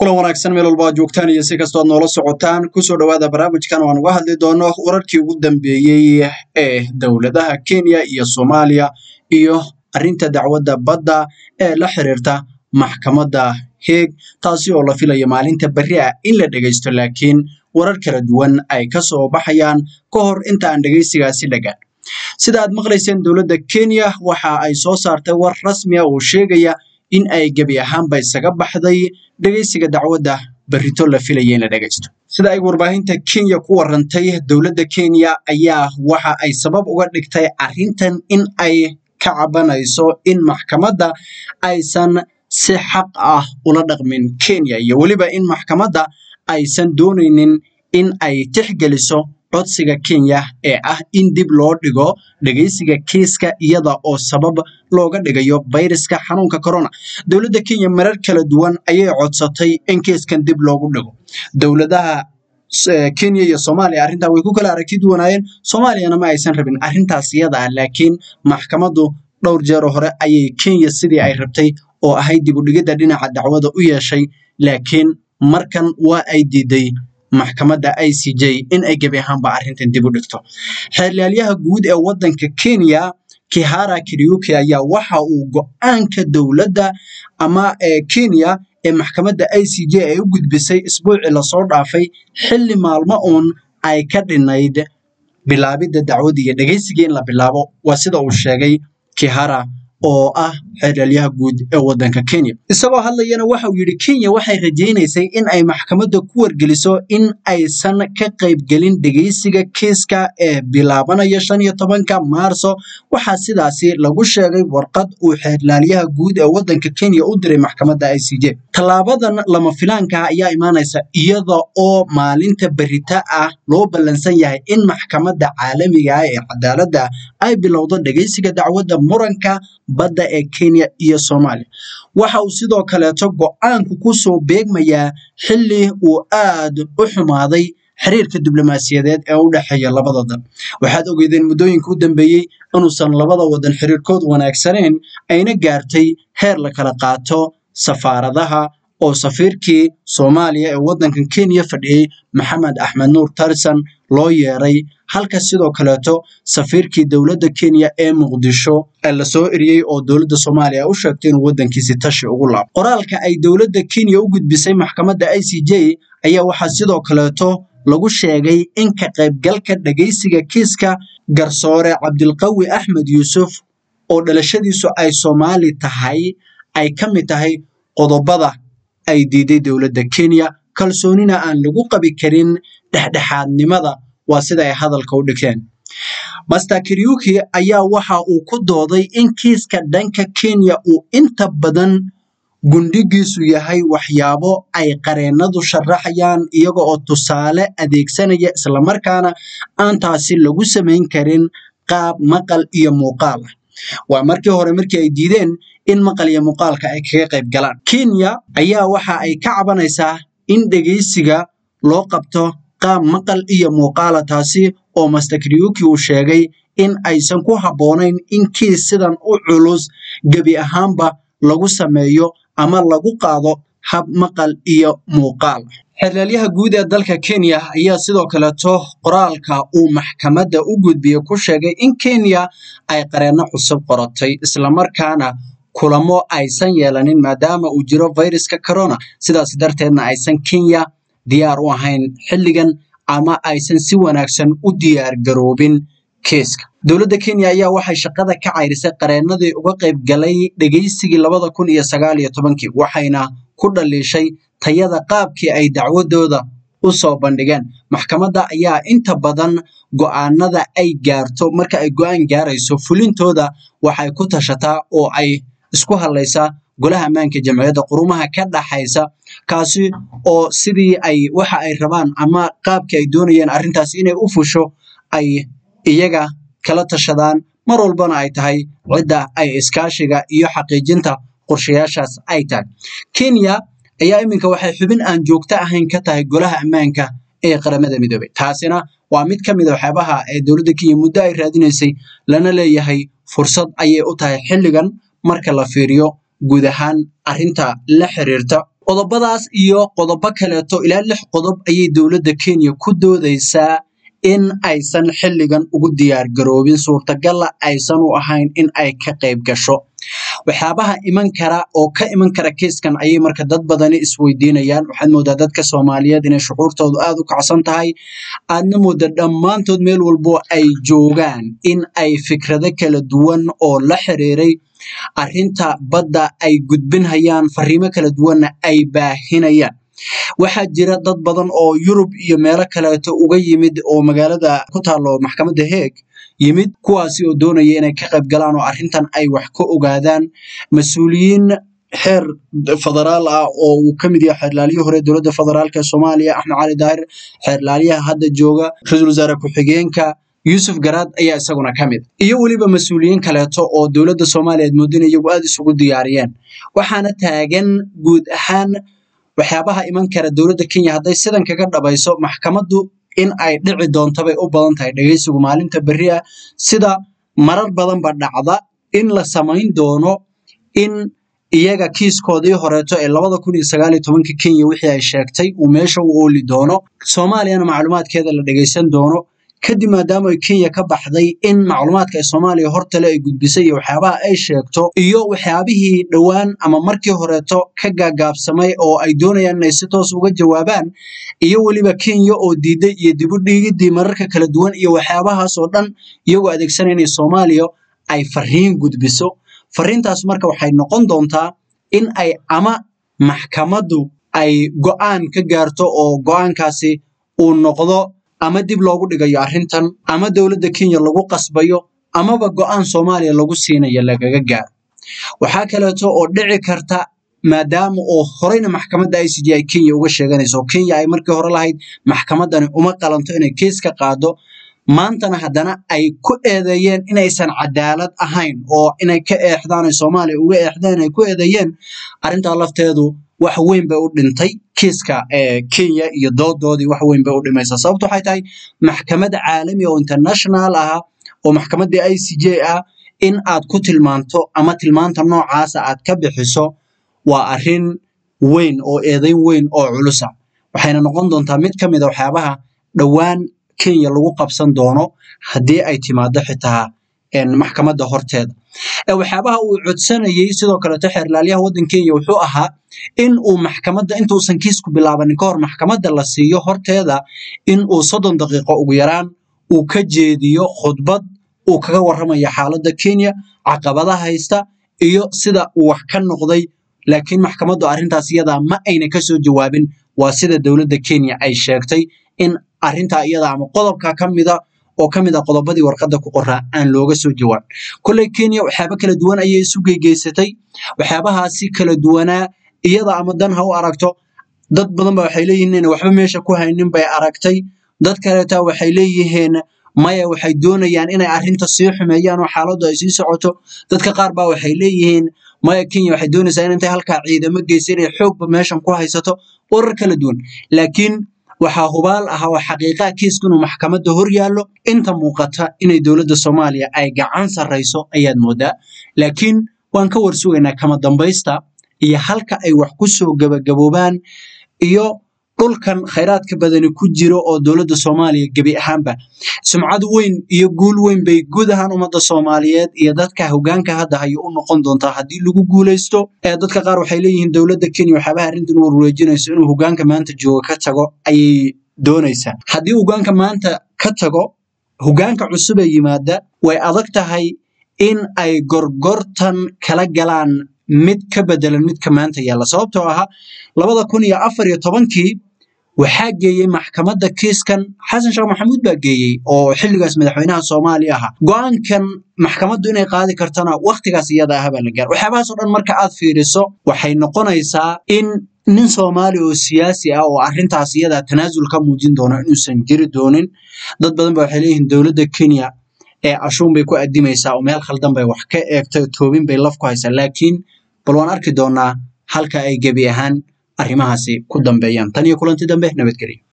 kulan wanaagsan meel walba ad joogtaan iyo si kastoo ad noola socotaan kusoo dhowaada barnaamijkan waan uga hadli doono wararkii ugu dambeeyey ee dowladaha kenya iyo soomaaliya iyo arrinta dacwadda badda ee la xiriirta maxkamadda heeg taasi oo la filayo maalinta berri ah in la dhegaysto laakiin warar kala duwan ay ka soo baxayaan ka hor inta aan dhegaysigaasi dhagaan sida aad maqlayseen dowladda kenya waxa ay soo saartay war rasmi ah oo sheegaya in ay gebi ahaanba isaga baxday dhegaysiga dacwadda berrito la filaya in la dhegaysto sida ay warbaahinta kenya ku warantay dowladda kenya ayaa waxa ay sabab uga dhigtay arrintan in ay ka cabanayso in maxkamadda aysan si xaq ah ula dhaqmin kenya iyo weliba in maxkamadda aysan doonaynin in ay tixgeliso codsiga kenya ee ah in dib loo dhigo dhegaysiga kiiska iyada oo sabab looga dhigayo fayraska xanuunka corona dowladda kenya marar kala duwan ayay codsatay in kiiskan dib loogu dhigo dowladaha kenya iyo soomaaliya arrintaa way ku kala aragti duwanaayeen soomaaliyana ma aysan rabin arrintaas iyada ah laakiin maxkamaddu dhowr jeero hore ayay kenya sidii ay rabtay oo ahayd dib u dhigidda dhinaca dacwada u yeeshay laakiin markan waa ay diiday maxkamadda i c j in ay gebi ahaanba arrintan dib u dhigto xeerlaalyaha guud ee waddanka kenya kihara kiriuki ayaa waxa uu go-aanka dowladda ama kenya ee maxkamadda i c j ay u gudbisay isbuucii lasoo dhaafay xilli maalmo uun ay ka dhinayd bilaabidda dacwadda iyo dhegaysigii in la bilaabo waa sida uu sheegay kihara oo ah xeerlaalyaha guud ee waddanka kenya isagoo hadlayana waxa uu yidhi kenya waxay rajaynaysay in ay maxkamadda ku wargeliso in aysan ka qaybgelin dhegaysiga kiiska ee bilaabanaya shan iyo tobanka maarso waxaa sidaasi lagu sheegay warqad uu xeerlaalyaha guud ee waddanka kenya u diray maxkamadda i c j tallaabadan lama filaanka ayaa imaanaysa iyada oo maalinta berita ah loo ballansan yahay in maxkamadda caalamiga ah ee cadaaladda ay bilowdo dhegaysiga dacwadda muranka badda ee kenya iyo soomaaliya waxa uu sidoo kaleeto go-aanku ku soo beegmayaa xilli uu aad u xumaaday xiriirka diblomaasiyadeed ee u dhexeeya labada dal waxaad ogeydeen muddooyinka u dambeeyey inuusan labada wadan xiriirkood wanaagsaneyn ayna gaartay heer la kala qaato safaaradaha oo safiirkii soomaaliya ee waddankan kenya fadhiyey maxamed axmed nuur tarsan loo yeeray halka sidoo kaleeto safiirkii dowladda kenya ee muqdisho ee lasoo eriyey oo dowladda soomaaliya u sheegtay inuu waddankiisi tashi ugu laabo qoraalka ay dowladda kenya u gudbisay maxkamadda i c j ayaa waxaa sidoo kaleeto lagu sheegay in ka qaybgalka dhegaysiga kiiska garsoore cabdilqawi axmed yuusuf oo dhalashadiisu ay soomaali tahay ay ka mid tahay qodobada ay diiday dowladda kenya kalsoonina aan lagu qabi karin dhexdhexaadnimada waa sida ay hadalka u dhigteen master kiriuki ayaa waxa uu ku dooday in kiiska dhanka kenya uu inta badan gundhigiisu yahay waxyaabo ay qareennadu sharaxayaan iyaga oo tusaale adeegsanaya islamarkaana aan taasi lagu samayn karin qaab maqal iyo muuqaal ah waa markii hore markii ay diideen in maqal iyo muuqaalka ay kaga qayb galaan kenya ayaa waxa ay ka cabanaysaa in dhegaysiga loo qabto qaab maqal iyo muuqaala taasi oo master kiriuki uu sheegay in aysan ku habboonayn in kiis sidan u culus gebi ahaanba lagu sameeyo ama lagu qaado hab maqal iyo muuqaal xeerlaalyaha guud ee dalka kenya ayaa sidoo kaleeto qoraalka uu maxkamadda u gudbiyey ku sheegay in kenya ay qareenno cusub qoratay islamarkaana kulamo aysan yeelanin maadaama uu jiro fayraska corona sidaas darteedna aysan kenya diyaar u ahayn xilligan ama aysan si wanaagsan u diyaar garoobin kiiska dowladda kenya ayaa waxay shaqada ka cayrisay qareennadii uga qayb galay dhegaysigii labada kun iyo sagaal iyo tobankii waxayna ku dhaliishay tayada qaabkii ay dacwadooda u soo bandhigeen maxkamadda ayaa inta badan go'aanada ay gaarto marka ay go'aan gaarayso fulintooda waxay ku tashataa oo ay isku hadlaysaa golaha ammaanka jamciyadda qurumaha ka dhaxaysa kaasi oo sidii ay waxa ay rabaan ama qaabkii ay doonayeen arrintaas inay u fusho ay iyaga kala tashadaan mar walbana ay tahay cidda ay iskaashiga iyo xaqiijinta qorshayaashaas ay tahay kenya ayaa iminka waxay xubin aan joogto ahayn ka tahay golaha ammaanka ee qaramada midoobay taasina waa mid ka mid a waxyaabaha ee dowladda kenya muddo ay raadinaysay lana leeyahay fursad ayay u tahay xilligan marka la fiiriyo guud ahaan arrinta la xiriirta qodobadaas iyo qodobo kaleeto ilaa lix qodob ayay dowladda kenya ku doodaysaa in aysan xilligan ugu diyaar garoobin suurtagalla aysan u ahayn in ay ka qayb gasho waxyaabaha iman kara oo ka iman kara kiiskan ayay marka dad badani isweydiinayaan waxaad moodaa dadka soomaaliyeed inay shucuurtoodu aad u kacsan tahay aadna mooda dhammaantood meel walbo ay joogaan in ay fikrado kala duwan oo la xiriiray arrinta badda ay gudbinhayaan fariimo kala duwanna ay baahinayaan waxaa jira dad badan oo yurub iyo meelo kaleeto uga yimid oo magaalada ku taalo maxkamadda heeg yimid kuwaasi oo doonaya inay ka qayb galaan oo arrintan ay wax ka ogaadaan mas-uuliyiin xeer federaal ah oo uu ka mid yahay xeerlaaliyo hore dowladda federaalk ee soomaaliya axmed cali daahir xeerlaaliyaha hadda jooga ra-iisul wasaare ku-xigeenka yuusuf garaad ayaa isaguna ka mid iyo weliba mas-uuliyiin kaleeto oo dowladda soomaaliya moodin iyagu aada isugu diyaariyeen waxaana taagan guud ahaan waxyaabaha iman kara dowladda kenya hadday sidan kaga dhabayso maxkamaddu in ay dhici doonto bay u badan tahay dhegeysigu maalinta berri ah sida marar badanba dhacda in la samayn doono in iyaga kiiskoodii horeeto ee labada kun iyo sagaal iyo tobanka kenya wixii ay sheegtay uu meesha u ooli doono soomaaliyana macluumaadkeeda la dhegeysan doono kadib maadaama ay kenya ka baxday in macluumaadka ay soomaaliya hortale ay gudbisay iyo waxyaabaha ay sheegto iyo waxyaabihii dhowaan ama markii horeeto ka gaagaabsamay oo ay doonayaan inay si toos uga jawaabaan iyo weliba kenya oo diiday iyo dibu dhiigidii mararka kala duwan iyo waxyaabahaas oo dhan iyagoo adeegsanaya inay soomaaliya ay fariin gudbiso fariintaas marka waxay noqon doontaa in ay ama maxkamaddu ay go'aan ka gaarto oo go'aankaasi uu noqdo ama dib loogu dhigayo arrintan ama dowladda kenya lagu qasbayo amaba go'aan soomaaliya lagu siinayo lagaga gaaro waxaa kaleeto oo dhici karta maadaama oo horeyna maxkamadda i c j ay kenya uga sheeganayso oo kenya ay markii hore lahayd maxkamaddani uma qalanto inay keis ka qaado maantana haddana ay ku eedeeyeen inaysan cadaalad ahayn oo inay ka eexdaan ay soomaaliya uga eexdeen ay ku eedeeyeen arrintaa lafteedu wax weyn bay u dhintay kiiska kenya iyo doodoodii wax weyn bay u dhimaysaa sababto waxay tahay maxkamad caalami oo international ah oo maxkamaddii i c j ah in aad ku tilmaanto ama tilmaanta noocaasa aad ka bixiso waa arrin weyn oo eedayn weyn oo culusa waxayna noqon doontaa mid ka mid a waxyaabaha dhowaan kenya lagu qabsan doono haddii ay timaado xitaa maxkamadda horteeda waxyaabaha uu codsanayey sidoo kaleeto xeerlaalyaha waddan kenya wuxuu ahaa in uu maxkamadda intuusan kiisku bilaabanin ka hor maxkamadda la siiyo horteeda in uu soddon daqiiqo ugu yaraan uu ka jeediyo khudbad uu kaga warramayo xaaladda kenya caqabada haysta iyo sida uu wax ka noqday laakiin maxkamaddu arrintaas iyadaa ma ayna kasoo jawaabin waa sida dowladda kenya ay sheegtay in arrintaa iyada ama qodobka ka mida oo ka mid a qodobadii warqadda ku qoraa aan looga soo jawaabin kolley kenya waxyaaba kala duwan ayay isu geygeysatay waxyaabahaasi kala duwanaa iyada ama dan ha u aragto dad badan ba waxay leeyihiin inay waxba meesha ku haynin bay aragtay dad kaleeta waxay leeyihiin maya waxay doonayaan inay arrinta sii xumeeyaan oo xaaladdu ay sii socoto dadka qaar baa waxay leeyihiin maya kenya waxay doonaysaa in intay halkaa ciidamo geysa inay xoogba meeshan ku haysato warar kala duwan laakiin waxaa hubaal ah oo xaqiiqaa kiisku inuu maxkamadda hor yaallo inta muuqata inay dowladda soomaaliya ay gacan sarrayso ayaad moodaa laakiin waan ka warsugaynaa kama dambaysta iyo halka ay wax ku soo gabagaboobaan iyo dhulkan khayraadka badani ku jiro oo dowladda soomaaliya gebi ahaanba sumcad weyn iyo guul weyn bay guud ahaan ummadda soomaaliyeed iyo dadka hogaanka hadda hayo u noqon doontaa haddii lagu guulaysto ee dadka qaar waxay leeyihiin dowladda kenya waxyaabaha arrintan u warwareejinayso inuu hogaanka maanta jooga ka tago ayay doonaysaa haddii hogaanka maanta ka tago hogaanka cusub ee yimaada way adag tahay in ay gorgortan kala galaan mid ka bedelan midka maanta yaalla sababtoo aha labada kun iyo afar iyo tobankii waxaa geeyey maxkamadda kiiskan xasan sheekh maxamuud baa geeyey oo xilligaas madaxweynaha soomaaliya ahaa go-aankan maxkamaddu inay qaadi kartana wakhtigaas iyada ah baa la gaar waxyaabahaas oo dhan marka aad fiiriso waxay noqonaysaa in nin soomaali oo siyaasi ah oo arrintaas iyada tanaasul ka muujin doono inuusan jiri doonin dad badan ba waxay leeyihiin dowladda kenya ee ashuun bay ku adimaysaa oo meel khaldan bay wax ka eegtay toobin bay laf ku haysaa laakiin bal waan arki doonaa halka ay gebi ahaan arrimahaasi ku dambeeyaan tan iyo kulanti dambe nabadgelyo